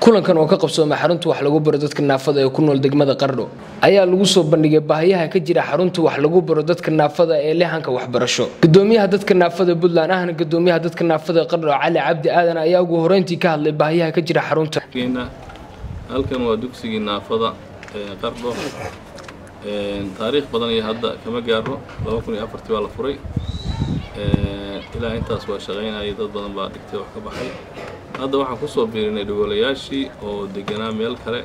kulankan oo ka qabsoomay xarunta wax lagu baro dadka naafada ee ku nool degmada qardho ayaa lagu soo bandhigay baahiyaha ka jira xarunta wax lagu baro dadka naafada ee lehanka waxbarasho gudoomiyaha dadka naafada puntland ahna gudoomiyaha dadka naafada qardho cali cabdi aadan ayaa ugu horeyntii ka hadlay baahiyaha ka jira xarunta halkan waa dugsigii naafada ee qardho taariikh badan iyo hadda kama gaaro laba kun iyo afartii baa la furay ilaa intaas waa shaqaynayay dad badan baa dhigtay wax ka baxay hadda waxaan kusoo biirinay dhagoolayaashii oo deganaa meel kale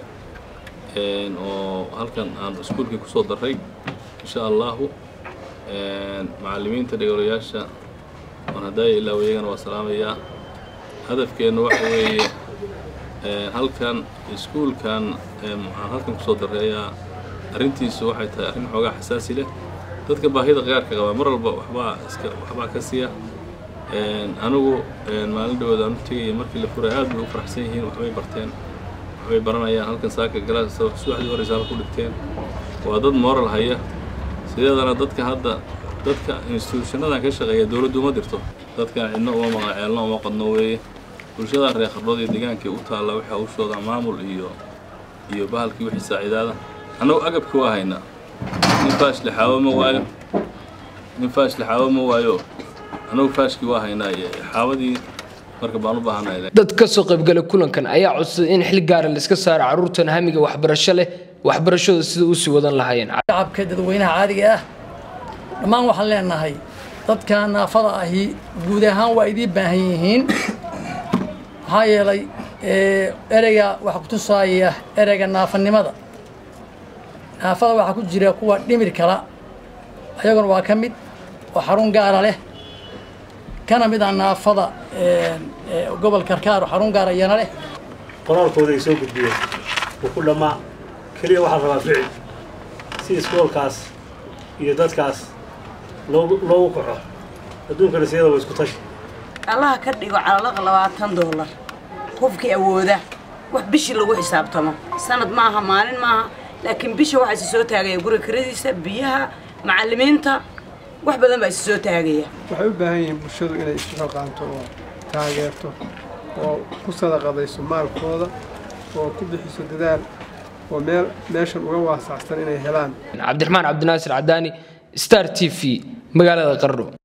oo halkan aan iskuulkii kusoo daray insha allahu macallimiinta dhagoolayaasha waan haddaaya ilaa iyagana waa salaamayaa hadafkeenna waxa weeye halkan iskuulkan aan halkan kusoo daray ayaa arrintiisu waxay tahay arrin xoogaa xasaasi leh dadka baahida qaarka qabaa mar walba waxbaa iska waxbaa ka siiya anigu maalin dhawood aan u tegaya markii la furay aad bay u faraxsan yihiin waxbay barteen waxbay baranayaan halkan saaka galaas subaxdii horeysa halku dhigteen waa dad moral haya sideedana dadka hadda dadka instituushanadan ka shaqeeya dowladdu uma dirto dadka cidno uma maqan ceelno uma qadno weeye bulshada reer khardhood iyo deegaankii u taalla waxaa u shoodaa maamul iyo iyo bahalkii wixii saaciidaada annagu agabka waa haynaa nin faash lixaawo ma waayo nin faash lixaawo ma waayo annagu faashkii waa haynaa iyo xaawadii marka baan u baahanay dad ka soo qaybgalay kulankan ayaa codsaday in xil gaara laiska saaro carruurtan hamiga waxbarasho leh waxbarashada sida u sii wadan lahaayeen shacabka dadweynaha caadiga ah dhammaan waxaan leenahay dadka naafada ahi guud ahaan waa idiin baahan yihiin maxaa yeelay ereyga waxaa ku tusaaya ereyga naafanimada naafada waxaa ku jira kuwa dhimir kala ayaguna waa ka mid oo xarun gaara leh kana mid a naafada gobol karkaar oo xarun gaara iyana leh qoraalkooda ay soo gudbiyeen wuu ku dhammaa keliya waxaa rabaa ficil si iskoolkaas iyo dadkaas loogu loogu kaco adduunkana siyada waa isku tashi allaha ka dhigo calalaqa labaatan doolar qofkii awooda wax bishii lagu xisaabtamo sanad maaha maalin maaha laakiin bisha waxaa isi soo taagaya guriga kiradiisa biyaha macallimiinta wax badan baa isi soo taagaya waxay u baahan yihiin bulshadu inay isu xilqaanto oo taageerto oo ku sadaqadayso maalkooda oo ku bixiso dadaal oo meel meeshan uga waasacsan inay helaan cabdiraxmaan cabdinaasir cadaani star t v magaalada qardho